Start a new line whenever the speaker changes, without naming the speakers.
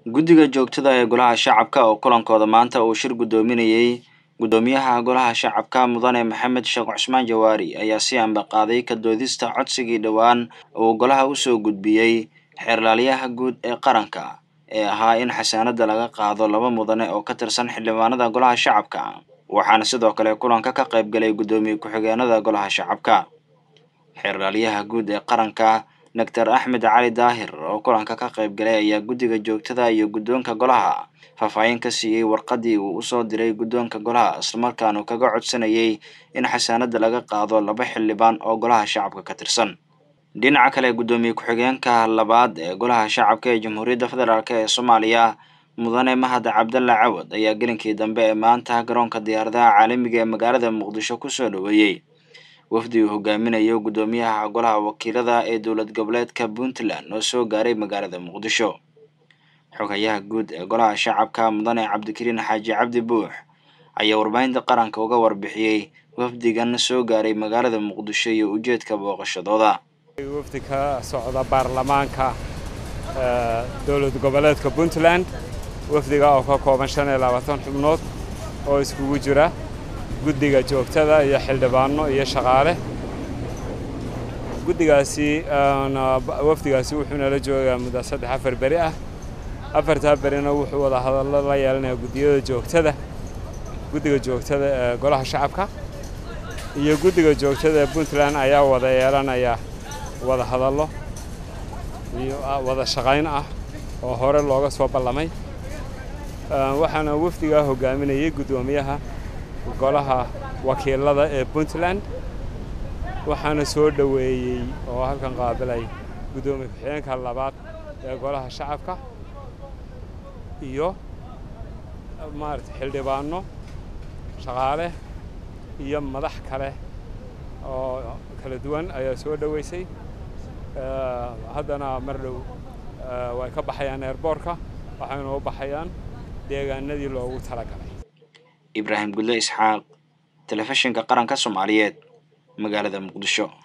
guddiga joogtada ee golaha shacabka oo kulankooda maanta uu shir guddoominayey guddoomiyaha golaha shacabka mudane maxamed sheekh cusmaan jawaari ayaa si anba qaaday ka doodista codsigii dhowaan uu golaha usoo gudbiyey xeerlaaliyaha guud ee qaranka ee ahaa in xasaanada laga qaado laba mudane oo ka tirsan xildhibaanada golaha shacabka waxaana sidoo kale kulanka ka qayb galay guddoomiye ku-xigeenada golaha shacabka xeerlaaliyaha guud ee qaranka doctor axmed cali daahir oo kulanka ka qayb galay ayaa guddiga joogtada iyo guddoonka golaha faahfaahin ka siiyey warqadii uu usoo diray guddoonka golaha islamarkaanu kaga codsanayay in xasaanada laga qaado laba xildhibaan oo golaha shacabka ka tirsan dhinaca kale guddoomiye ku-xigeenka labaad ee golaha shacabka ee jamhuuriyadda federaalk ee soomaaliya mudane mahad cabdalla cawad ayaa gelinkii dambe ee maanta garoonka diyaaradaha caalamiga ee magaalada muqdisho kusoo dhoweeyey wafdi uu hogaaminayo guddoomiyaha golaha wakiilada ee dowlad goboleedka puntland oo soo gaaray magaalada muqdisho xogayaha guud ee golaha shacabka mudane cabdikariin xaaji cabdi buux ayaa warbaahinta qaranka uga warbixiyey wafdigan soo gaaray magaalada muqdisho iyo ujeedka booqashadooda
wafdi ka socda baarlamaanka dowlad goboleedka puntland wafdiga oo ka kooban shan iyo labaatan xubnood oo iskugu jira guddiga joogtada iyo xildhibaano iyo shaqaale guddigaasi wafdigaasi wuxuu nala joogaa muddo saddex afar beri ah afartaa berina wuxuu wada hadallo la yeelanayaa guddiyada joogtada guddiga joogtada ee golaha shacabka iyo guddiga joogtada ee puntland ayaa wada yeelanaya wada hadallo iyo wada shaqayn ah oo hore looga soo ballamay waxaana wafdigaa hogaaminayay guddoomiyaha golaha wakiilada ee puntland waxaana soo dhoweeyey oo halkan qaabilay guddoomiye ku-xigeenka labaad ee golaha shacabka iyo maarata xildhibaano shaqaale iyo madax kale oo kala duwan ayaa soo dhoweysay haddana mar dhow way ka baxayaan eerboorka waxayna u baxayaan deegaanadii loogu talagalay
ibraahim gudle isxaaq telefishinka qaranka soomaaliyeed magaalada muqdisho